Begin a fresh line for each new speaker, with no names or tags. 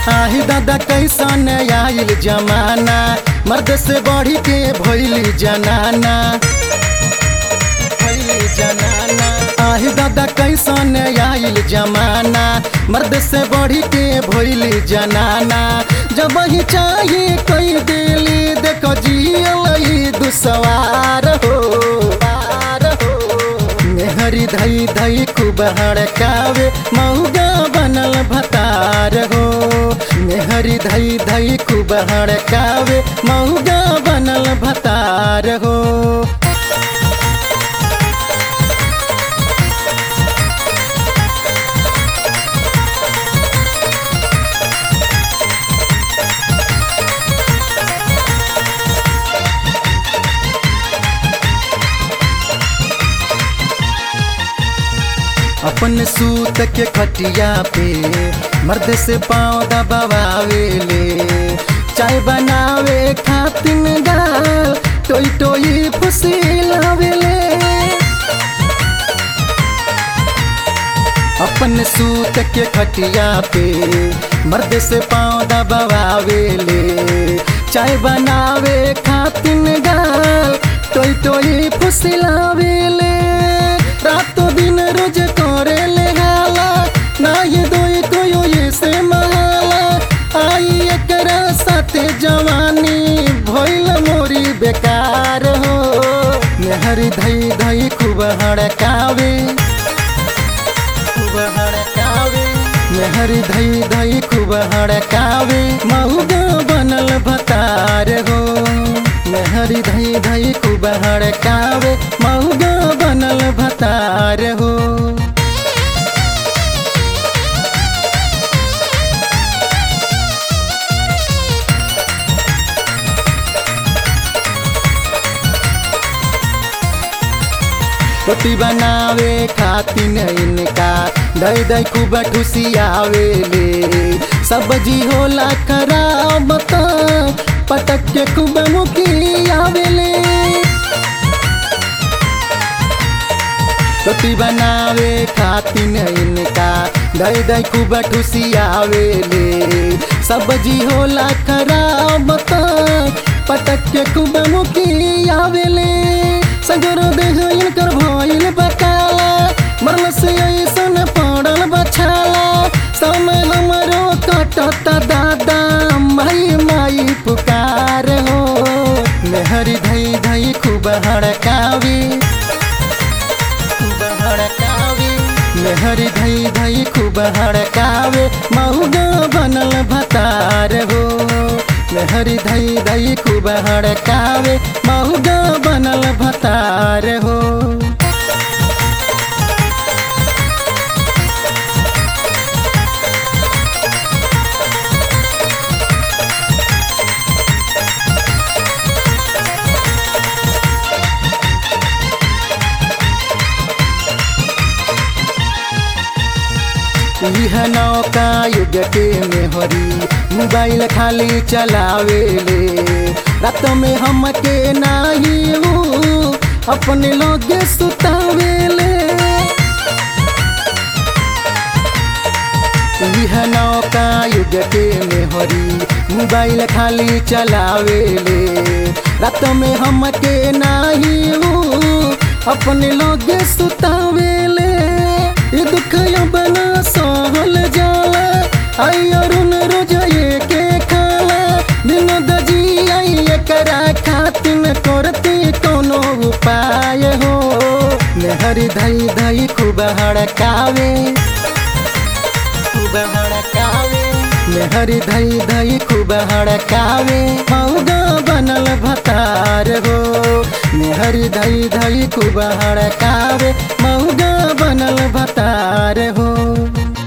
आही दादा कैसन आइल जमाना मर्द से बढ़ी के भइली जनाना भइली जनाना आही दादा कैसन आइल जमाना मर्द से बढ़ी के भइली जनाना जब ही चाहिए कोई दिली देखो जियल दुसवार हो पार हो मेहरी धई धई खूब हड़कावे मऊगा बनल भतार हो मेहरी धई धई खूब हड़कावे मऊगा बनल भतार हो अपन सूत के खटिया पे मर्द से पाँव दबावे ले चाय बनावे खातिन गाल टोई टोई फुसिलावे ले अपन सूत के खटिया पे मर्द से पाँव दबावे ले चाय बनावे खातिन गाल टोई टोई फुसिलावे ले रातों दिन रोज करे ले हाला ना ये दोई कोयो ये से महाला आई एकरा साथे जवानी भइल मोरी बेकार हो मेहरी धई धई खूब हड़कावे खूब हड़कावे मेहरी धई धई खूब हड़कावे मऊगा बनल भतार हो मेहरी धई धई खूब हड़कावे मऊगा बनल भतार हो रोटी बनावे खातिन इनका दई दई खूब ठुसियावे ले सब्जी होला खराब त पटक के खूब मुखियावे ले रोटी बनावे खातिन इनका दई दई खूब ठुसियावे ले सब्जी होला खराब त पटक के खूब मुखियावे ले सगर देह इनकर भइल बकाला मरल से ऐसन पड़ल बछाला समय हमरो कटत दादा माई माई पुकार हो मेहरी धई धई खूब हड़कावी खूब हड़कावी मेहरी धई धई खूब हड़कावे मऊगा बनल भतार हो मेहरी धई धई खूब हड़कावे मऊगा बनल भतार हो यह नौका युग के मेहरी मोबाइल खाली चलावे ले रात में हम के नाही हूँ अपने लोग सुतावे ले यह नौका युग के मेहरी मोबाइल खाली चलावे ले रात में हम के नाही हूँ अपने लोग सुतावे ले ये दुख बना सहल जाला आई अरुण रोज ये के खाला दिन दजी आई एकरा खातिन करती कोनो उपाय हो मेहरी धई धई खूब हड़कावे खूब हड़कावे मेहरी धई धई खूब हड़कावे मऊगा बनल भतार हो मेहरी धई धई खूब हड़कावे मऊगा बनल भतार हो